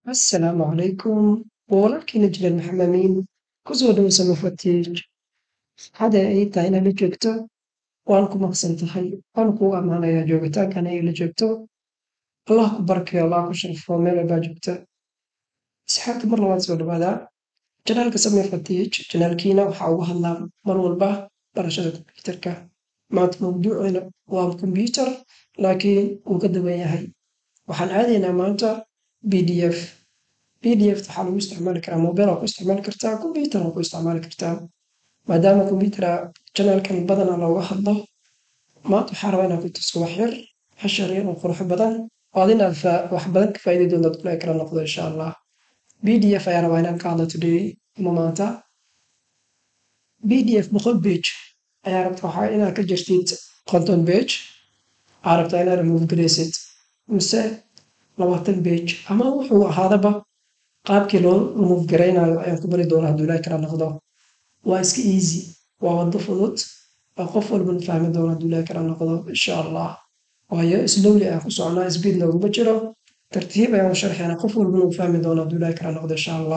Assalaamu calaykum walaalkiina jiran maxamamiin kusoo dhaweysa mafatiij hada ay tahay inaad la joogto waan ku maqsan tahay waan kugu ammaanayaa joogitaankan ay la joogto allah ku barkeeyo allah ku sharfo meel walbaa joogta asxaabta mar labaad soo dhawaada janaalka samee fatiij janaalkiina waxaa uga hadlaa mar walba barashada kombiyuutarka maanta mawduuceena waa kombiyuutar laakiin wuu ka duwan yahay waxaan aadaynaa maanta pdf pdf waxaa lagu isticmaali karaa mobile waa ku isticmaali kartaa kombiyuutar waa ku isticmaali kartaa maadaama kombiyuutar janaalkan badanaa looga hadlo maanta waxaa rabaa inaan ku tuso wax yar hashar yar oo qurux badan oo ad inaad wax badan ka faa'iidi doonta dulaa kala noqdo insha allah pdf ayaa rabaa inaan ka hadlo today ama maanta pdf boqol page ayaa rabta waxaa inaad ka jirtid konton page aa rabtaa inaad remove garaysid mise labaatan page ama wuxuu ahaadaba qaabkii loo remove garaynayo ayaan ku bari doonaa hadduu ilaahi kala noqdo waa iska easy waa wado fudud waa qof walbana fahmi doona hadduu ilaahi kala noqdo insha allah waayo slowly ayaan ku soconaa speed nooguma jiro tartiib ayaan u sharxaynaa qof walbana uu fahmi doona hadduu ilaahi kala noqdo insha allah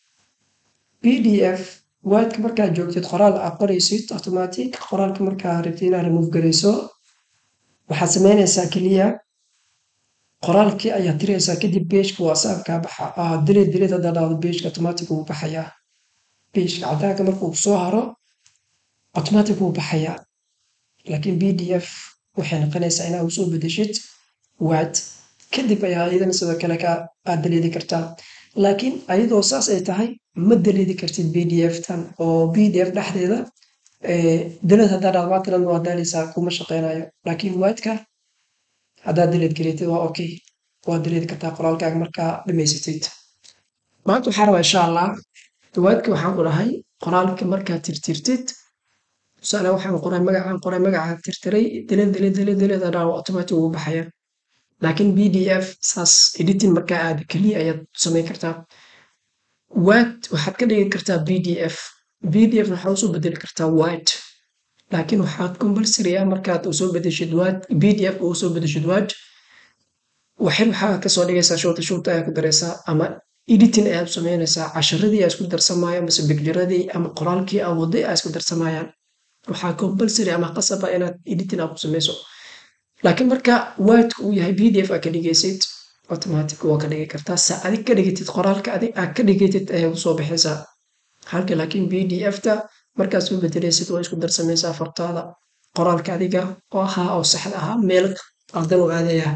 pdf waadka markaad joogtid qoraal aad qoraysid automatic qoraalka markaa rabtid inaad remove garayso waxaad samaynaysaa keliya qoraalkii ayaad tiraysaa kadib pageka whatsappka baxa dileed dileed haddaa dhahdo pageka automatic wuu baxayaa pageka cadaanka marka uu soo haro automatic wuu baxayaa laakiin pdf waxay noqonaysaa inaad usoo bedeshid waad kadib ayaa iyadana sidoo kale ka aad daleedi kartaa laakiin ayadoo saas ay tahay ma daleedi kartid pdf tan oo pdf dhexdeeda daleed haddaa dhahdo maatalan waa daaleysaa kuma shaqeynayo laakiin waadka haddaad daleed gareetid waa okay waa daleedi kartaa qoraalkaaga markaa dhamaysatid maanta waxaa rabaa insha allah waadka waxaan ku dhahay qoraalka markaad tirtirtid tusaale waxaan qoray magacaan qoray magacaan tirtiray daleed daleed daleed daleed adhaa automatic ugu baxaya laakiin pdf saas editing markaa aad keliya ayaad samayn kartaa waad waxaad ka dhigi kartaa pdf pdf waxaad usoo bedeli kartaa word laakiin waxaad compulsory ah markaad usoo bedeshid word pdf oo usoo bedeshid word waxin waxaa kasoo dhigaysaa shorta shorta ayaa ku daraysaa ama editing ayaad samaynaysaa casharadii aa isku darsamaya mise bigjaradii ama qoraalkii aa waday aa isku darsamayaan waxaa compulsory ama qasaba inaad editing aa ku samayso laakiin marka wordka uu yahay pdf aa ka dhigaysid automatic waa ka dhigi kartaa sa adig ka dhigatid qoraalka adig aa ka dhigatid ayay usoo baxaysaa halka laakiin pdf ta markaad soo bedelaysid waa isku darsamaysaa fartaada qoraalka adiga oo ahaa oo saxda ahaa meel qaldan u aadaya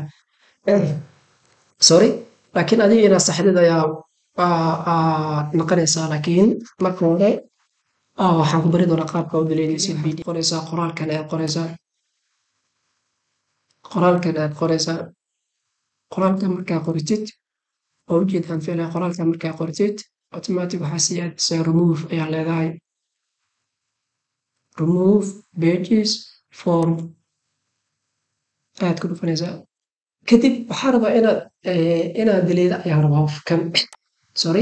sorry laakiin adiga inaad saxdid ayaa noqonaysaa laakiin marka hore waxaan ku bari doonaa qaabka u daleedaysid pdf qoraysaa qoraalkan ayaad qoraysaa qoraalkan ayaad qoraysaa qoraalka markaa qoritid oo ujeedaan fiilaya qoraalka markaa qoritid automatic waxaa sii aadaysaa remove ayaa leedahay remove pages form ayaad ku dhufanaysaa kadib waxaa rabaa inaad inaad daleeda ayaa rabaa kan sorry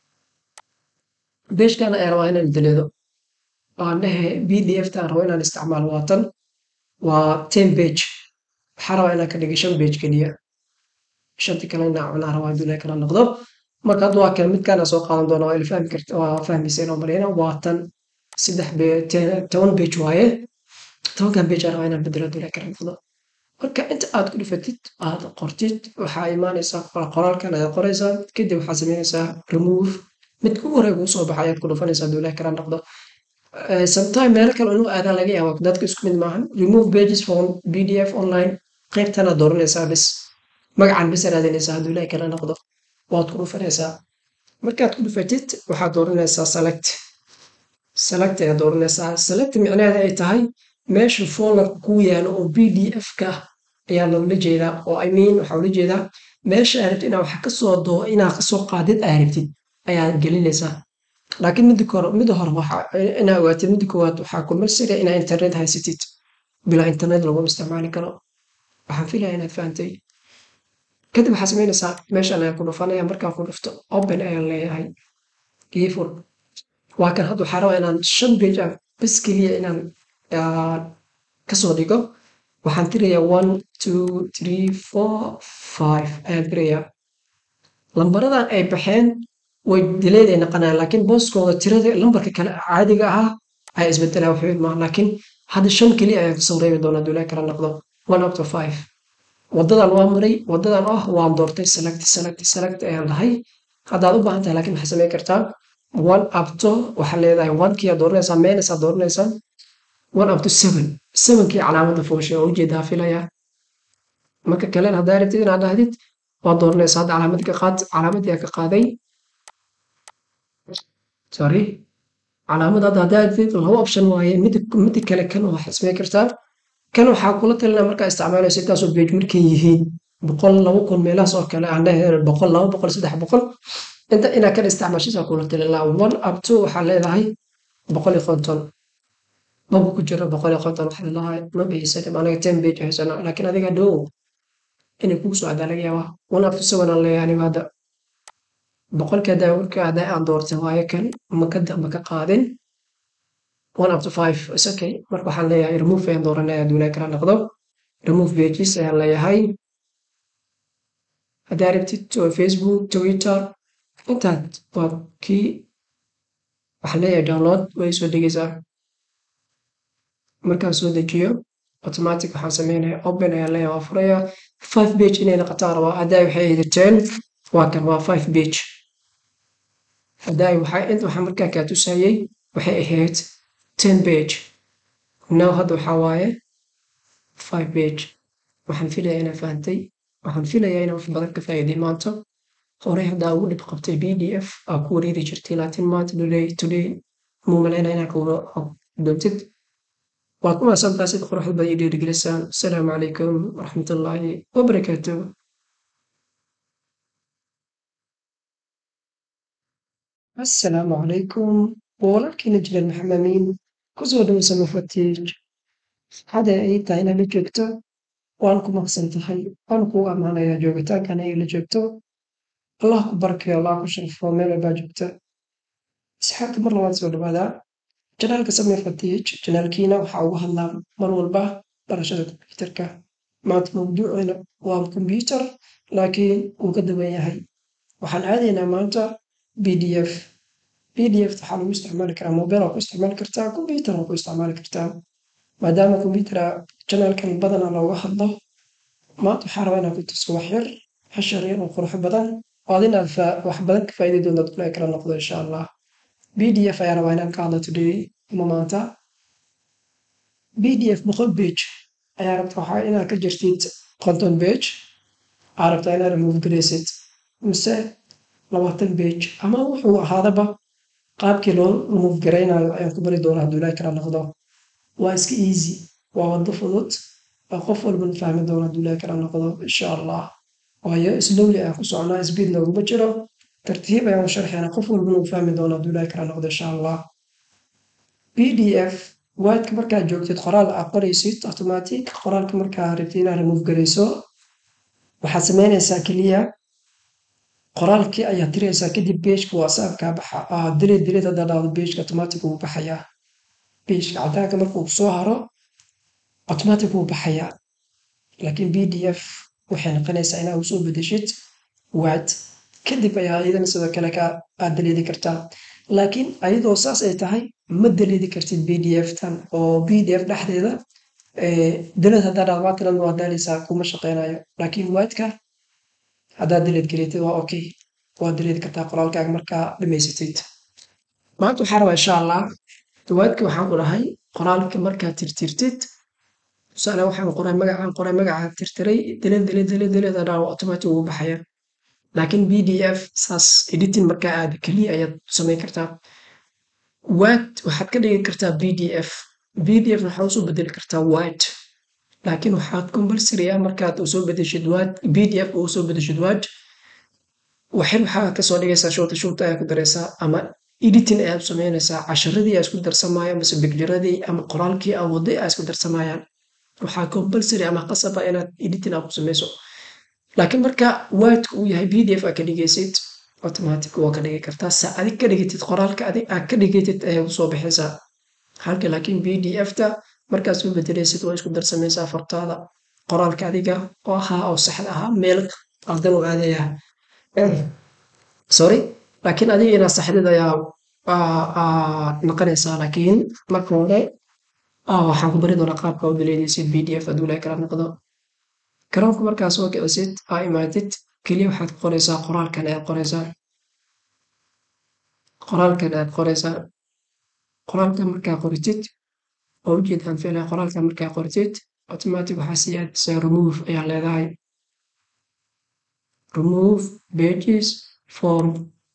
pagekan ayaa rabaa inaan daleedo waan dhehe pdf taan rabo inaan isticmaalo waa tan waa ten page waxaa rabaa inaan ka dhiga shan page keliya shanti kale inaa cunaa rabaa hadduu ilahi kala noqdo marka hadda waa kan midkaana soo qaadan doona waa ila fahmi karta waa fahmaysa inoo marayna waa tan saddex toban page waaye tobankan page aa rabaa inaan bedelo hadduu ilahi kala noqdo marka inta aad ku dhufatid aad qortid waxaa imaanaysaa qoraalkan ayaad qoraysaa kadib waxaad samaynaysaa remove midka ugu horey kuu soo baxa ayaad ku dhufanaysaa hadduu ilahi kala noqdo sometime meelo kale inuu aadaa laga yaabo dadka isku mid maahan remove pages from pdf online qaybtana dooranaysaa bis magacan bis raadinaysaa hadduu ilahi kala noqdo waad ku dhufanaysaa markaad ku dhufatid waxaad dooranaysaa select select ayaad dooranaysaa select micnaheeda ay tahay meesha folderka kuu yaalo oo pdf ka ayaa loola jeedaa oo i mean waxaa ula jeedaa meesha aad rabtid inaa wax kasoo doo inaa kasoo qaadid aad rabtid ayaad gelinaysaa laakiin mida hore mida hore inaa ogaatid mida koowaad waxaa compulsory inaa internet haysatid bilaa internet laguma isticmaali karo waxaan filaya inaad fahantay kadib waxaa samaynaysaa meeshan ayaa ku dhufanaya markaa ku dhufto open ayaan leeyahay ifur waa kan hadda waxaa rabaa inaan shan page ah bas keliya inaan kasoo dhigo waxaan tirayaa one two three four five ayaan tirayaa lambaradan ay baxeen way dileed ay noqonayaan laakiin booskooda tirada lambarka kale caadiga ahaa ayaa isbedelaya wax weyn maaha laakiin hadda shan keliya ayaa kasoo reebi doonaa duulaa kala noqdo one up to five wadadan waa maray wadadan ah waan doortay select select select ayaan dhahay haddaad u baahan tahay laakiin waxaad samayn kartaa one up to waxaa leedahay onekii aad dooranaysaa minus aad dooranaysaa one up to seven sevenkii calaamadda fooshay oo ujeedaa filaya marka kalena haddaa rabtid inaad dhahdid waad dooranaysaa hadda calaamadii ka qaad calaamadii ka qaaday sorry calaamad hadda haddaa rabtid laba option waaye midi midi kale kan waxaad samayn kartaa kan waxaa kula talinaa markaa isticmaalayso intaasoo page markay yihiin boqol laba kun meelahaas oo kale aan dhahay boqol laba boqol saddex boqol inta inaa kan isticmaashisaa kula talinaa one up to waxaa leedahay boqol iyo konton maba ku jiro boqol iyo konton waxaa leedahay ma bixisani anaga ten page haysana laakiin adiga dhow inay kugu soo cadaa laga yaabaa one up to seven aan leeyahay aniga hadda boqolkii haddaa warka haddaa aan doortay waayo kan maka maka qaadin one up to five is okay marka waxaan leeyahay remove ayaan dooranaya duulaa kala noqdo remove pages ayaan leeyahay haddaa rabtid facebook twitter intaad waa kii waxaan leeyahay download way soo degeysaa markaan soo dejiyo automatic waxaan sameynaya open ayaan leeyahay waa furaya five page inay noqotaan rabaa haddaa waxay ahayd ten waa kan waa five page haddaa waxaa inta waxaa markaa kaa tusayay waxay ahayd ten page now hadda waxaa waaye five page waxaan filayaa inaa fahantay waxaan filayaa inaa wax badan ka faa'iiday maanta horey haddaa ugu dhib qabtay b d f aa ku wareeri jirtay laakiin maanta today today muu malaynaa inaa kuga doontid waa ku maasantaa sida quruxda badan iyo dhiirigelisaan asalaamu calaykum waraxmatullaahi wabarakaatuh asalaamu calaykum walaalkiina jiran maxamamiin kusoo dhowsa mafatiij hada ay tahay inaad la joogto waan ku maqsan tahay waan kugu ammaanayaa joogitaankan ay la joogto allah ku barkayo allah ku sharfo meel walbaa joogta asxaabta mar labaad soo dhawaadaa janaalka samee fatiij janaalkiina waxaa uga hadlaa mar walba barashada kombyuutarka maanta mawduucina waa kombyuutar laakiin wuu ka dawan yahay waxaan aadaynaa maanta b d f b d f waxaa lagu isticmaali karaa mobile waa ku isticmaali kartaa kombyuutar waa ku isticmaali kartaa maadaama kombyuutara janaalkan badana looga hadlo maanta waxaa rabaa inaad ku tuso wax yar hashar yar oo qurux badan oo ad inaad wax badan ka faa'iidi doontaad kula kala noqdo insha allah b d f ayaa rabaa inaan ka hadlo today ama maanta b d f boqol page ayaa rabta waxaa inaad ka jirtid konton page aa rabtaa inaad remove garaysid mise labaatan page ama wuxuu ahaadaba qaabkii loo remove garaynayo ayaan ku bari doonaa hadduu ilaahi kala noqdo waa iska easy waa wado fudud waa qof walban fahmi doona hadduu ilaahi kala noqdo insha allah waayo slowly ayaan ku soconaa speed nooguma jiro tartiib ayaan u sharxayna qof walban uu fahmi doona hadduu ilaahi kala noqdo insha allah b d f waadka markaad joogtid qoraal aad qoraysid automatic qoraalka markaa rabtid inaad remove garayso waxaad sameynaysaa keliya qoraalkii ayaad tiraysaa kadib pageka whatsappka baxa dileed dileed haddaa dhahdo pageka automatic wuu baxayaa pageka cadaanka marka uu soo haro automatic wuu baxayaa laakiin b d f waxay noqonaysaa inaa usoo bedeshid waad kadib ayaa iyadana sidoo kale ka aad daleedi kartaa laakiin ayadoo saas ay tahay ma daleedi kartid b d f tan oo b d f dhexdeeda daleed haddaa dhahdo maatalan waa daaleysaa kuma shaqeynayo laakiin waadka haddaad daleed gareetid waa okay waad daleedi kartaa qoraalkaaga markaa dhamaysatid maanta waxaa rabaa insha allah dawaadka waxaan ku dhahay qoraalka markaad tirtirtid tusaale waxaan qoray magacaan qoray magacaan tirtiray daleed daleed daleed daleed adhaa automatic ugu baxaya laakiin b d f saas editing markaa aad keliya ayaad samayn kartaa waad waxaad ka dhigi kartaa b d f b d f waxaa usoo bedeli kartaa wad laakiin waxaad compulsory ah markaad usoo bedeshid wad b d f usoo bedeshid wad waxin waxaa kasoo dhigaysaa shorta shorta ayaa ku daraysaa ama editing ayaad samaynaysaa casharadii aa isku darsamaayo mase bigjiradii ama qoraalkii aa waday aa isku darsamayaan waxaa compulsory ama qasaba inaad editing aa ku samayso laakiin marka waadka uu yahay b d f aa ka dhigaysid automatic waa ka dhigi kartaa sa adig ka dhigatid qoraalka adig aa ka dhigatid ayay usoo baxaysaa halka laakiin b d f ta markaad soo bedelaysid waa isku darsamaysaa fartaada qoraalka adiga oo ahaa oo saxda ahaa meel qaldan u aadaya sorry laakiin adiga inaad saxdid ayaa noqonaysaa laakiin marka hore waxaan ku bari doonaa qaabka u dileedaysid pdf hadduu ilahay kala noqdo garoonka markaa soo kicisid aa imaatid keliya waxaad qoraysaa qoraalkan ayaad qoraysaa qoraalkan ayaad qoraysaa qoraalka markaa qoritid oo ujeedaan filaya qoraalka markaa qoritid automatic waxaa sii aadaysaa remove ayaa leedahay remove pages form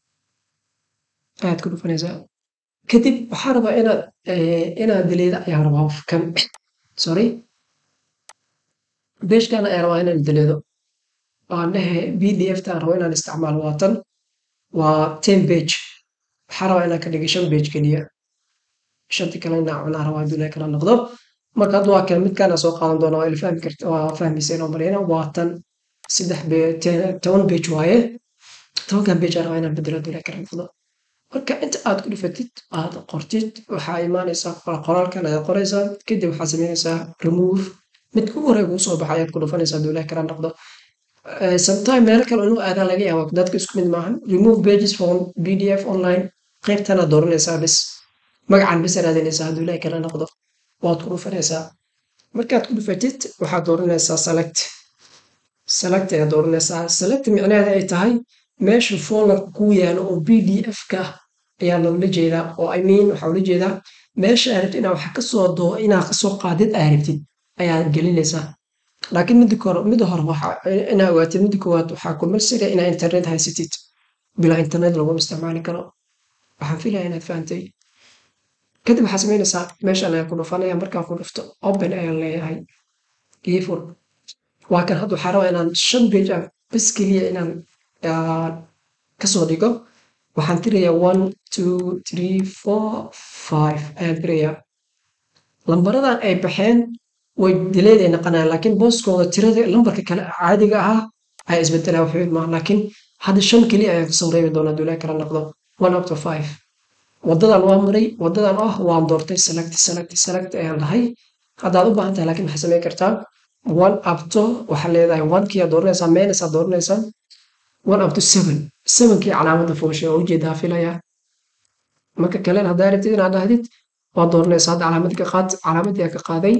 ayaad ku dhufanaysaa kadib waxaa rabaa inaad inaad dileeda ayaa rabaa kan sorry beeshkan ayaa rabaa inaan dileedo aan dhehe pdf taan rabo inaan isticmaalo waa tan waa ten page waxaa rabaa inaan ka dhigay shan page keliya shanti kale inaa cunaa rabaa hadduu ilahay kala noqdo marka hadda waa kan midkaana soo qaadan doona waa ilfahmi karta waa fahmayseen oo marayna waa tan saddex toban page waaye tobankan page aan rabaa inaan bedelo hadduu ilahay kala noqdo marka inta aad ku dhufatid aad qortid waxaa imaanaysaa qoraalkan ayaad qoraysaa kadib waxaad samaynaysaa remove mid ugu horey kuu soo baxa ayaad ku dhufanaysaa hadduu ilahay kala noqdo sometime meelo kale inuu aadaa laga yaabo dadka isku mid maahan remove pages from pdf online qaybtanaad dooranaysaa bis magacan bis raadinaysaa hadduu ilahay kala noqdo waad ku dhufanaysaa markaad ku dhufatid waxaad dooranaysaa select select ayaad dooranaysaa select micnaheeda ay tahay meesha folderka kuu yaalo oo pdf ka ayaa loola jeedaa oo i mean waxaa ula jeedaa meesha aad rabtid inaa wax kasoo doo inaa kasoo qaadid aad rabtid ayaad gelinaysaa laakiin mida hore mida hore inaa ogaatid mida koowaad waxaa kumalsiga inaa internet haysatid bilaa internet laguma isticmaali karo waxaan filaya inaad fahantay kadib waxaa samaynaysaa meeshan ayaa ku dhufanaya markaa ku dhufto open ayaan leeyahay ifur waa kan hadda waxaa rabaa inaan shan page ah bas keliya inaan kasoo dhigo waxaan tirayaa one two three four five ayaan tirayaa lambaradan ay baxeen way dileed ay naqanayaan laakiin booskooda tirada lambarka kale caadiga ahaa ayaa isbedelaya waxweyn maaha laakiin hadda shan keliya ayaan kasoo reebi doonaa dulaa kala noqdo one up to five wadadan waa maray wadadan ah waan doortay select select select ayaan dhahay haddaad u baahan tahay laakiin waxaad samayn kartaa one up to waxaa leedahay one kii aad dooranaysaa minus aad dooranaysaa one up to seven sevenkii calaamadda fooshay oo ujeedaa filaya marka kalen haddaa rabtid inaad dhahdid waad dooranaysaa hadda calaamadii ka qaad calaamadii ka qaaday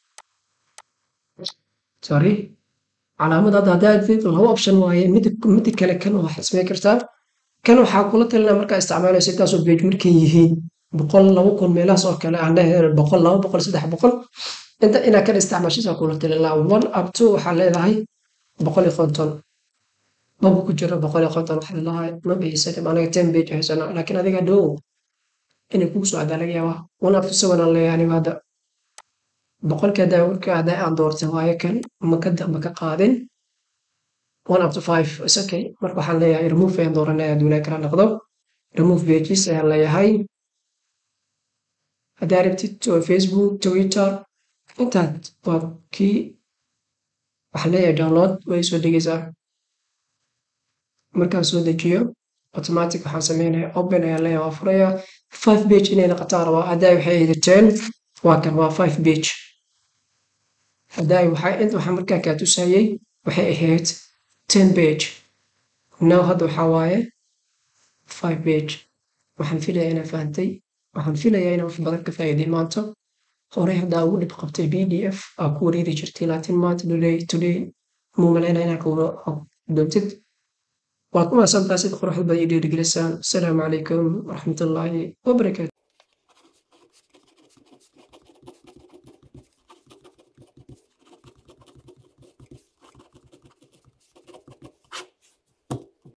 sorry calaamad hadda haddaa rabtid laba option waaye mid mid kale kan waxaad samayn kartaa kan waxaa kula talinaa markaa isticmaalayso intaasoo page markay yihiin boqol laba kun meelahaas oo kale aan dhahay boqol laba boqol saddex boqol inta inaa kan isticmaashisaa kula talinaa one up to waxaa leedahay boqol iyo konton maba ku jiro boqol iyo konton waxaa leedahay maba haysanin anaga ten page haysana laakiin adiga dhow inay kugu soo adaa laga yaabaa one up to seven aan leeyahay aniga hadda boqolkii haddaa warkii haddaa aan doortay waaye kan maka maka qaadin one up to five is okay marka waxaan leeyahay remove ayaan dooranaya hadduu ilahay kala noqdo remove pages ayaan leeyahay haddaa rabtid to facebook twitter intaad waa kii waxaan leeyahay download way soo degaysaa markaan soo dejiyo automatic waxaan sameynaya open ayaan leeyahay waa furaya five page inay noqotaan rabaa haddaa waxay ahayd ten waa kan waa five page haddaa waxaa inta waxaa markaa kaa tusayay waxay ahayd ten page now hadda waxaa waaye five page waxaan filaya inaan fahantay waxaan filayaa inaan wax badan ka faa'iiday maanta horey haddaa ugu dhib qabtay b d f aa ku wareeri jirtay laakiin maanta today today muu malaynaya inaan kuga doontid waa ku maasantaa sida quruxda badan iyo dhiirigelisaan asalaamu calaykum waraxmatullaahi wabarakaatu